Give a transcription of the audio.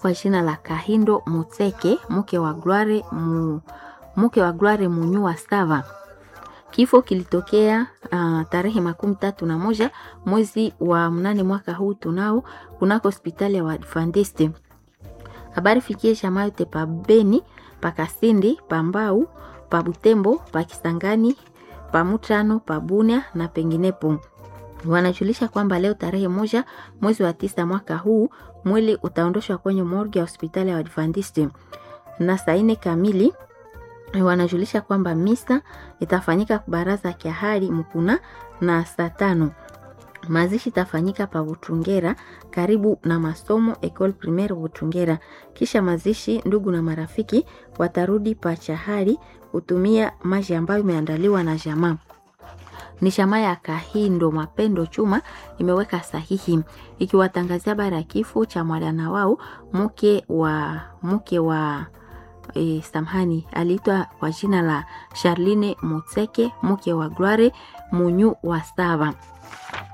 kwa jina la Kahindo Mutseke, mke wa Gloire mu, mke wa Gloire Munyu wa Stava. Kifo kilitokea uh, tarehe makumi tatu na moja mwezi wa mnane mwaka huu tunao kunako hospitali ya Waadventiste. Habari fikie jamaa yote pa Beni, pa Kasindi, pa Mbau, pa Butembo, pa Kisangani, pa Mutano, pa Bunia na penginepo. Wanajulisha kwamba leo tarehe moja mwezi wa tisa mwaka huu mwili utaondoshwa kwenye morgue ya hospitali ya Adventist na saa nne kamili. Wanajulisha kwamba misa itafanyika baraza kiahari Mkuna na saa tano mazishi itafanyika pa Butungera karibu na masomo Ecole Primaire Butungera. Kisha mazishi, ndugu na marafiki watarudi pa Chahari kutumia maji ambayo imeandaliwa na jamaa ni chama ya Kahindo Mapendo Chuma imeweka sahihi ikiwatangazia habari ya kifo cha mwana wao mke wa mke wa e, samhani aliitwa kwa jina la Charline Mutseke mke wa Gloire Munyu wa Sava.